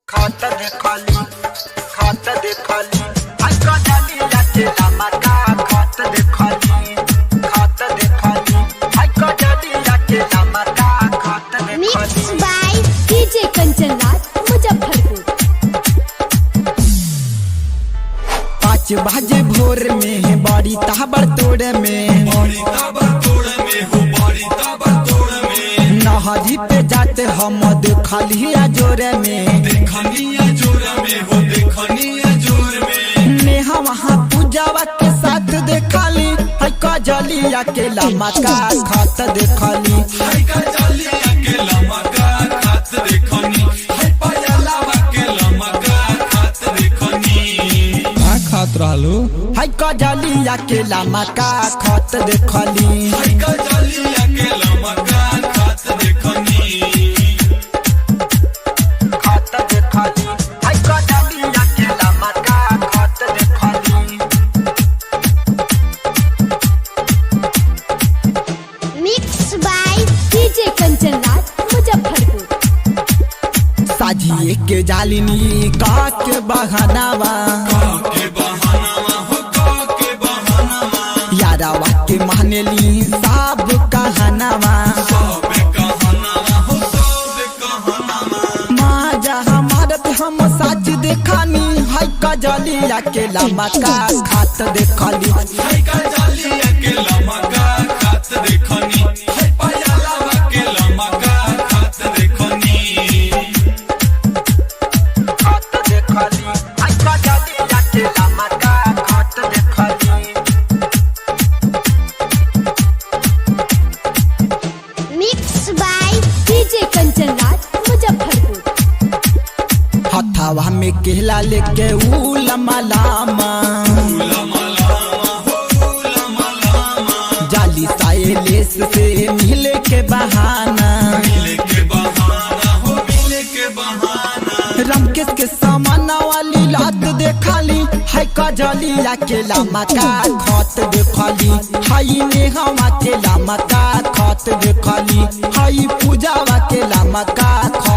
खाता देखली खाता देखली आका डाली लाचे लामाका खाता देखली खाता देखली आका डाली लाचे लामाका खाता Mixed देखली by DJ Kanchanraj, Muzaffarpur. पाँच बजे भोर में बड़ी ताबड़ तोड़ में नहरी पे जाते हम देखलिया जोरे में नेहा वहाँ पूजावा के साथ देखली है कजलिया के लमका खत देखली का खात रहलू है कजलिया के लमका खत देखली खाता देखली आका डाली लाचे लामाका खाता देखली Mixed by DJ Kanchanraj, Muzaffarpur. साजिए के जालिनी का के बहनावा यारावा के मानेली सब कहनावा माँ जहाँ मारत हम सच देखानी है कजलिया के लमका खात देखली खाता देखली आका डाली लाचे लामाका खाता देखली Mixed by DJ Kanchanraj, Muzaffarpur. हथावा में केला लेके ऊ लमा लामा जाली साइलेस से मिले के बहाना रमकेश के सामाना वाली लात देखली है कजलिया के लमका खत देखली हई नेहवा के लमका खत देखली हई पूजावा के लमका